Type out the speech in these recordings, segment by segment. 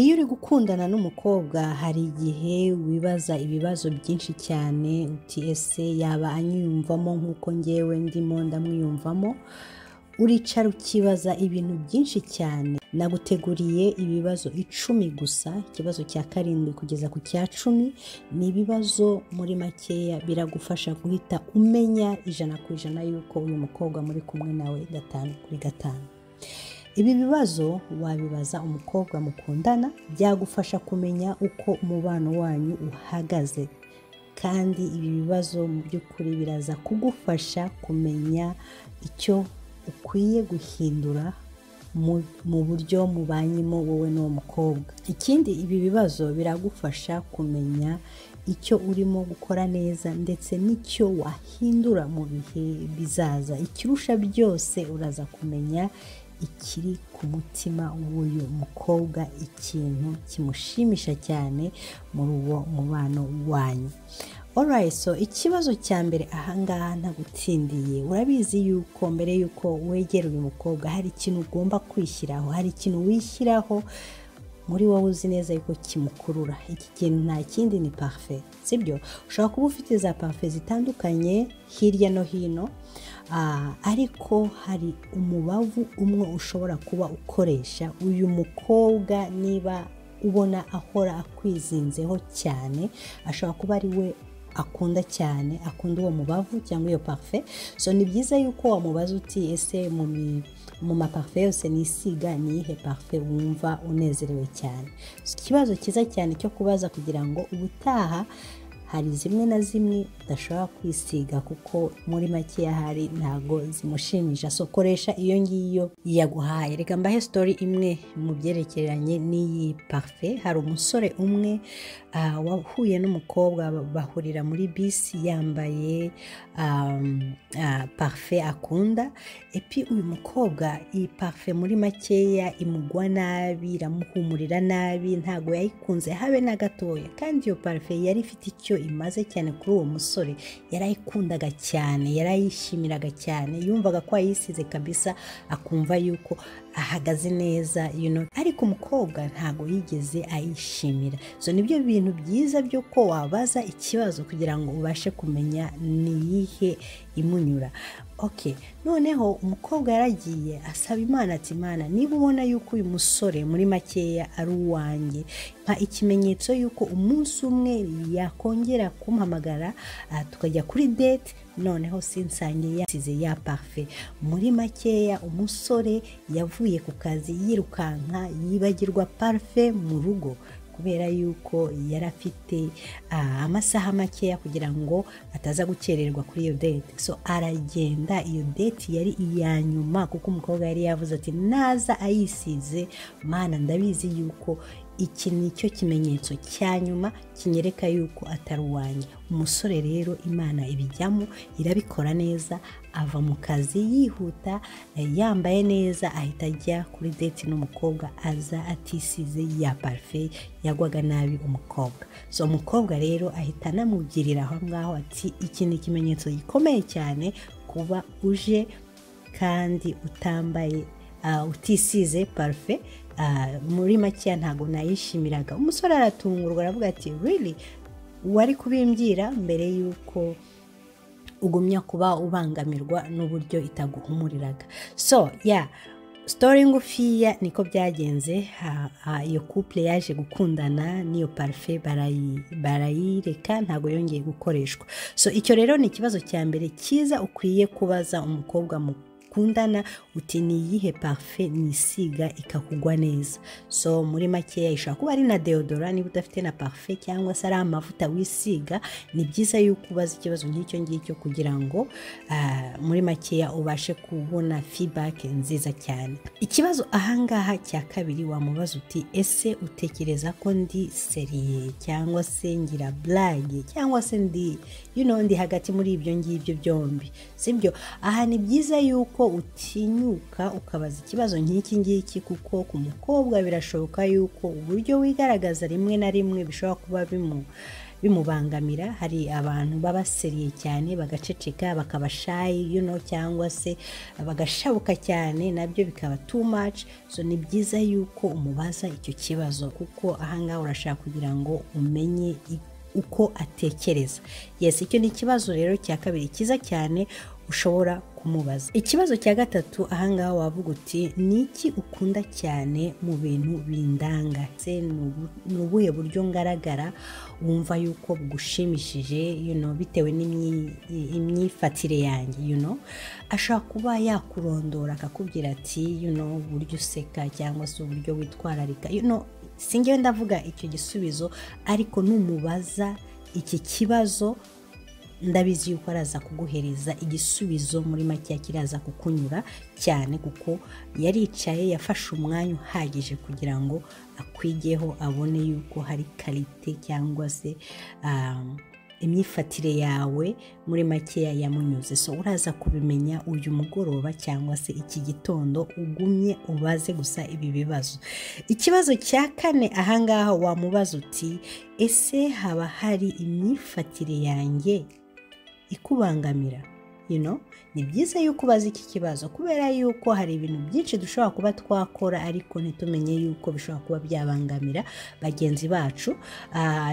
iyo uri gukundana n'umukobwa hari igihe wibaza ibibazo byinshi cyane uti ese yaba anyiyumvamo nk'uko ngewe ndimo ndamwiyumvamo uricara ukibaza ibintu byinshi cyane naguteguriye ibibazo icumi gusa ikibazo cya karindwi kugeza ku cya cumi ni ibibazo muri makeya biragufasha guhita umenya ijana ku ijana y'uko uyu mukobwa muri kumwe nawe gatanu kuri gatanu ibi bibazo wabibaza umukobwa mukundana byagufasha kumenya uko umubano wanyu uhagaze kandi ibi bibazo mu by'ukuri biraza kugufasha kumenya icyo ukwiye guhindura mu buryo mubanyemo wowe n'uwo mukobwa ikindi ibi bibazo biragufasha kumenya icyo urimo gukora neza ndetse n'icyo wahindura mu bihe bizaza ikirusha byose uraza kumenya ikiri ku mutima w'uyu mukobwa ikintu kimushimisha cyane muri uwo mubano wanyu so ikibazo cya mbere ahangaha ntagutindiye urabizi yuko mbere y'uko wegera uyu mukobwa hari ikintu ugomba kwishyiraho hari ikintu wishyiraho muri wowe uzi neza yuko kimukurura iki kintu nta kindi ni parufe sibyo ushobora kuba ufite za parufe zitandukanye hirya no hino ariko hari umubavu umwe ushobora kuba ukoresha uyu mukobwa niba ubona ahora akwizinzeho cyane ashobora kuba ari we akunda cyane akunda uwo mubavu cyangwa iyo parufe so ni byiza yuko wamubaza uti ese mu maparufe yose nisiga niyihe parufe wumva unezerewe cyane ikibazo cyiza cyane cyo kubaza kugira ngo ubutaha hari zimwe na zimwe udashobora kwisiga kuko muri makeya hari ntabwo zimushimisha so koresha iyo ngiyo yaguhaye reka mbahe sitori imwe mu byerekeranye n'iyi parufe hari umusore umwe wahuye n'umukobwa bahurira muri bisi yambaye parufe akunda epi uyu mukobwa iyi parufe muri makeya imugwa nabi iramuhumurira nabi ntabwo yayikunze habe na gatoya kandi iyo parufe yari ifite icyo imaze cyane kuri uwo musore yarayikundaga cyane yarayishimiraga cyane yumvaga ko yayisize kabisa akumva yuko ahagaze neza ariko umukobwa ntabwo yigeze ayishimira so nibyo bintu byiza byo ko wabaza ikibazo kugira ngo ubashe kumenya niyihe imunyura ok noneho umukobwa yaragiye asaba imana ati imana niba ubona yuko uyu musore muri makeya ari uwanjye mpa ikimenyetso yuko umunsi umwe yakongera kumpamagara tukajya kuri date noneho sinsange yasize ya parufe muri makeya umusore yavuye ku kazi yirukanka yibagirwa parufe mu rugo kubera yuko yari afite amasaha makeya kugira ngo ataza gukererwa kuri iyo date so aragenda iyo date yari iya nyuma kuko umukobwa yari yavuze ati naza ayisize mana ndabizi yuko iki ni cyo kimenyetso cya nyuma kinyereka yuko atari uwanjye umusore rero imana ibijyamo irabikora neza ava mu kazi yihuta yambaye neza ahita ajya kuri deti n'umukobwa aza atisize ya parufe yagwaga nabi umukobwa so umukobwa rero ahita anamubwirira aho ngaho ati iki ni ikimenyetso gikomeye cyane kuba uje kandi utambaye utisize parufe muri makeya ntabwo nayishimiraga umusore aratungurwa aravuga ati riri wari kubimbwira mbere y'uko ugumya kuba ubangamirwa n'uburyo itaguhumuriraga so ya sitori ngufiya niko byagenze iyo couple yaje gukundana n'iyo parufe barayireka ntabwo yongeye gukoreshwa so icyo rero ni ikibazo cya mbere cyiza ukwiye kubaza umukobwa mukundana uti ni iyihe parufe nisiga ikakugwa neza so muri makeya ishobora kuba ari na deodora niba udafite na parufe cyangwa se ari amavuta wisiga ni byiza yuko ubaza ikibazo nk'icyo ngicyo kugira ngo muri makeya ubashe kubona fibake nziza cyane ikibazo ahangaha cya kabiri wamubaza uti ese utekereza ko ndi seriye cyangwa se ngira burage cyangwa se ndi ndi hagati muri ibyo ngibyo byombi sibyo aha ni byiza yuko utinyuka ukabaza ikibazo nk'iki ngiki kuko ku mukobwa birashoboka yuko uburyo wigaragaza rimwe na rimwe bishobora kuba bimu bimubangamira hari abantu babaseriye cyane bagaceceka bakabashayi you know, cyangwa se bagashabuka cyane nabyo bikaba too much so ni byiza yuko umubaza icyo kibazo kuko ahangaha urashaka kugira ngo umenye uko atekereza yes icyo ni ikibazo rero cya kabiri cyiza cyane ushobora kumubaza ikibazo cya gatatu ahangaha wavuga uti ni iki ukunda cyane mu bintu bindanga ni ubuhe buryo ngaragara wumva yuko bugushimishije you know, bitewe n'imyifatire yanjye you know? ashobora kuba yakurondora akakubwira ati you know, uburyo useka cyangwa se uburyo witwararika you know, singewe ndavuga icyo gisubizo ariko numubaza iki kibazo ndabizi yuko araza kuguhereza igisubizo muri make kiraza kukunyura cyane kuko yaricaye yafashe umwanya uhagije kugira ngo akwigeho abone yuko hari karite cyangwa se imyifatire yawe muri makeya yamunyuze so uraza kubimenya uyu mugoroba cyangwa se iki gitondo ugumye ubaze gusa ibi bibazo ikibazo cya kane ahangaha wamubaza uti ese haba hari imyifatire yanjye ikubangamira you know? ni byiza yuko ubaza iki kibazo kubera yuko hari ibintu byinshi dushobora kuba twakora ariko ntitumenye yuko bishobora kuba byabangamira bagenzi bacu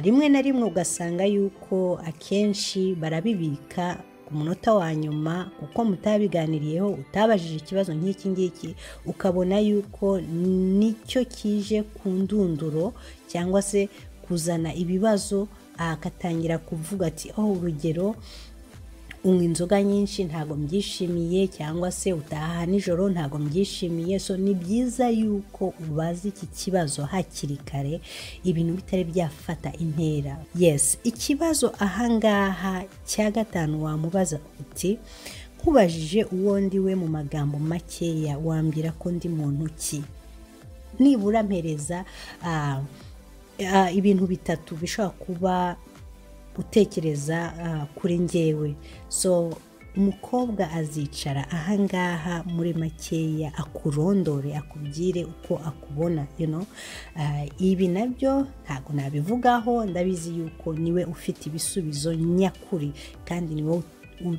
rimwe na rimwe ugasanga yuko akenshi barabibika ku munota wa nyuma uko mutabiganiriyeho utabajije ikibazo nk'iki ngiki ukabona yuko nicyo kije ku ndunduro cyangwa se kuzana ibibazo akatangira kuvuga ati aho urugero unywa inzoga nyinshi ntabwo mbyishimiye cyangwa se utaha nijoro ntabwo mbyishimiye so ni byiza yuko ubaza iki kibazo hakiri kare ibintu bitari byafata intera yes ikibazo ahangaha cya gatanu wamubaza uti nkubajije uwo ndiwe mu magambo makeya wambwira ko ndi muntu ki nibura mpereza ibintu bitatu bishobora kuba utekereza kuri ngewe so umukobwa azicara ahangaha muri makeya akurondore akubwire uko akubona ibi nabyo ntabwo nabivugaho ndabizi yuko niwe ufite ibisubizo nyakuri kandi niwe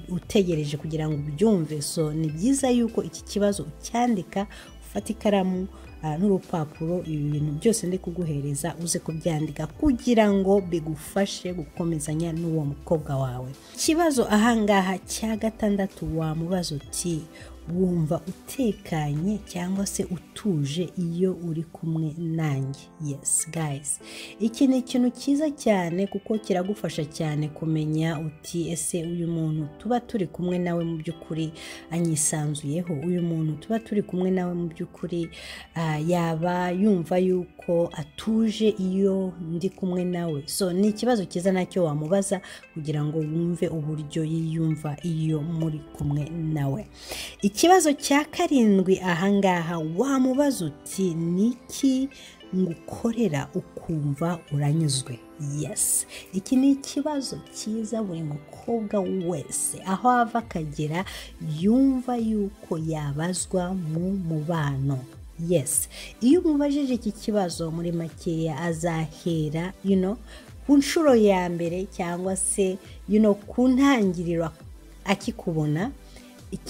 utegereje kugira ngo ubyumve so ni byiza yuko iki kibazo ucyandika ufata ikaramu n'urupapuro ibi bintu byose ndi kuguhereza uze kubyandika kugira ngo bigufashe gukomezanya n'uwo mukobwa wawe ikibazo ahangaha cya gatandatu wamubaza uti wumva utekanye cyangwa se utuje iyo uri kumwe nanjye yes guys iki ni ikintu cyiza cyane kuko kiragufasha cyane kumenya uti ese uyu muntu tuba turi kumwe nawe mu by'ukuri anyisanzuyeho uyu muntu tuba turi kumwe nawe mu by'ukuri yaba yumva yuko atuje iyo ndi kumwe nawe so ni ikibazo cyiza nacyo wamubaza kugira ngo wumve uburyo yiyumva iyo muri kumwe nawe ikibazo cya karindwi ahangaha wamubaza uti niki ngukorera ukumva uranyuzwe yes iki ni ikibazo cyiza buri mukobwa wese aho ava akagera yumva yuko yabazwa mu mubano yes iyo umubajije iki kibazo muri makeya azahera you know, ku nshuro ya mbere cyangwa se you know, ku ntangiriro akikubona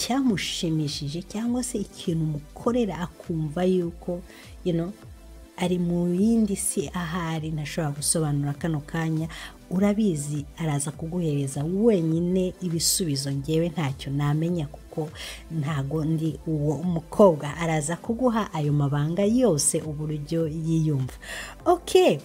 icyamushimishije cyangwa se ikintu umukorera akumva yuko you know, ari mu yindi si ahari ntashobora gusobanura kano kanya urabizi araza kuguhereza wenyine ibisubizo ngewe ntacyo namenya kuko ntago ndi uwo mukobwa araza kuguha ayo mabanga yose uburyo yiyumva oke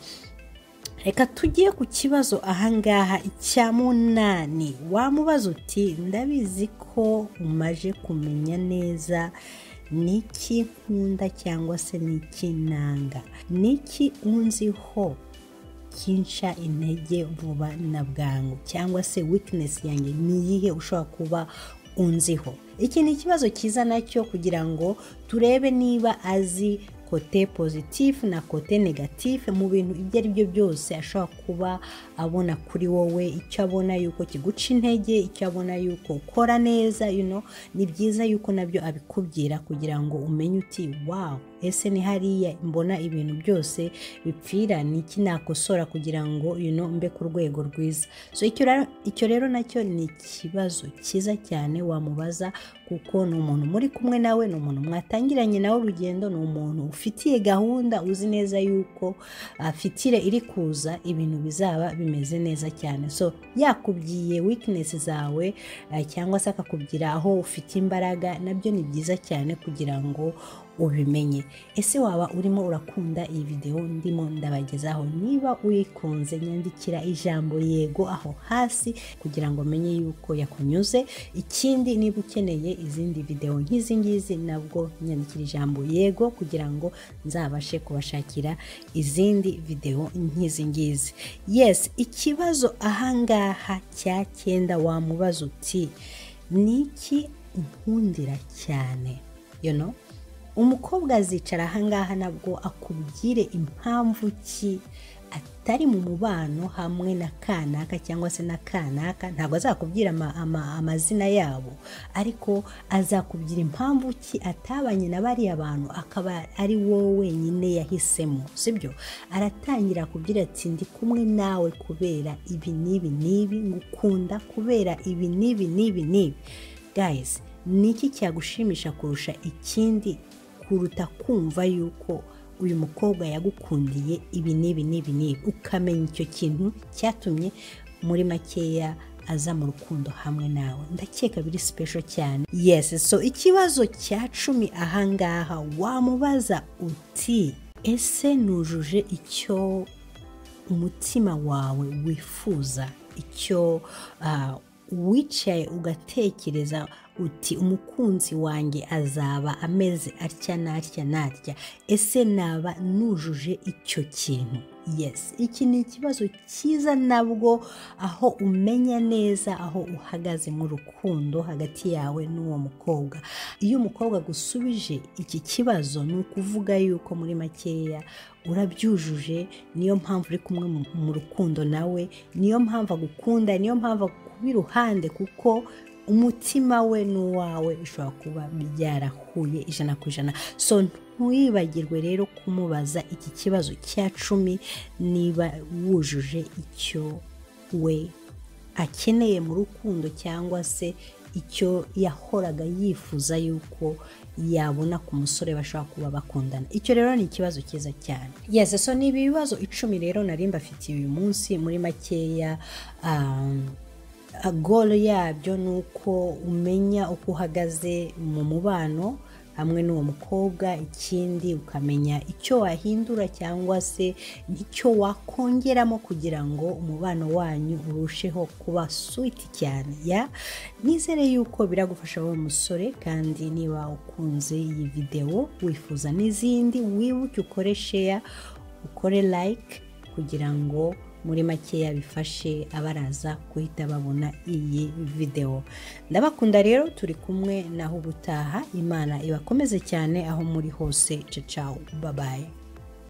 reka tujye ku kibazo ahangaha icya munani wamubaza uti ndabizi ko umaje kumenya neza niki nkunda cyangwa se niki nanga niki unziho kinsha intege vuba na bwangu cyangwa se wikinesi yanjye ni iyihe ushobora kuba unziho iki ni ikibazo cyiza nacyo kugira ngo turebe niba azi kote pozitifu na kote negatifu mu bintu ibyo ari byo byose ashobora kuba abona kuri wowe icyo abona yuko kiguca intege icyo abona yuko ukora neza you know, ni byiza yuko nabyo abikubwira kugira ngo umenye uti wawu ese ni hariya mbona ibintu byose bipfira ni iki nakosora kugira ngo you know, mbe ku rwego rwiza so icyo ra- icyo rero nacyo ni ikibazo cyiza cyane wamubaza kuko ni umuntu muri kumwe nawe ni umuntu mwatangiranye nawe urugendo ni umuntu ufitiye gahunda uzi neza yuko ah, fitire iri kuza ibintu bizaba bimeze neza cyane so yakubwiye weakness zawe ah, cyangwa se akakubwira aho ufite imbaraga nabyo ni byiza cyane kugira ngo ubimenye ese waba urimo urakunda iyi videwo ndimo ndabagezaho niba uyikunze nyandikira ijambo yego aho hasi kugira ngo menye yuko yakunyuze ikindi niba ukeneye izindi videwo nk'izi ngizi nabwo nyandikira ijambo yego kugira ngo nzabashe kubashakira izindi videwo nk'izi ngizi yes ikibazo ahangaha cya cyenda wamubaza uti ni iki nkundira cyane you know? umukobwa azicara ahangaha nabwo akubwire impamvu ki atari mu mubano hamwe na kanaka cyangwa se na kanaka ntabwo azakubwira ama- ama- amazina yabo ariko azakubwira impamvu ki atabanye na bariya bantu akaba ari wowe wenyine yahisemo sibyo aratangira akubwira ati ndi kumwe nawe kubera ibi n'ibi n'ibi ngukunda kubera ibi n'ibi n'ibi n'ibi guys ni iki cyagushimisha kurusha ikindi kuruta kumva yuko uyu mukobwa yagukundiye ibi n'ibi n'ibi n'ibi ukamenya icyo kintu cyatumye muri makeya aza mu rukundo hamwe nawe ndakeka biri special cyane yes so ikibazo cya cumi ahangaha wamubaza uti ese nujuje icyo umutima wawe wifuza icyo ah, wicaye ugatekereza uti umukunzi wanjye azaba ameze atya n'atya n'atya ese naba nujuje icyo kintu yes iki ni ikibazo cyiza nabwo aho umenya neza aho uhagaze mu rukundo hagati yawe n'uwo mukobwa iyo umukobwa agusubije iki kibazo ni ukuvuga yuko muri makeya urabyujuje niyo mpamvu uri kumwe mu- mu rukundo nawe niyo mpamvu agukunda niyo mpamvu agukuba iruhande kuko umutima we n'uwawe bishobora kuba byarahuye ijana ku ijana so ntiwibagirwe rero kumubaza iki kibazo cya cumi niba wujuje icyo we akeneye mu rukundo cyangwa se icyo yahoraga yifuza yuko yabona ku musore bashobora kuba bakundana icyo rero ni ikibazo cyiza cyane yes so ni ibi bibazo icumi rero nari mbafitiye uyu munsi muri makeya um, golo yabyo ni uko umenya uko uhagaze mu mubano hamwe n'uwo mukobwa ikindi ukamenya icyo wahindura cyangwa se n'icyo wakongeramo kugira ngo umubano wanyu urusheho kuba switi cyane ya nizere yuko biragufasha wowe musore kandi niba ukunze iyi videwo wifuza n'izindi wibuke ukore sheya ukore like kugira ngo muri makeya bifashe abaraza guhita babona iyi videwo ndabakunda rero turi kumwe naho ubutaha imana ibakomeze cyane aho muri hose cacawu babaye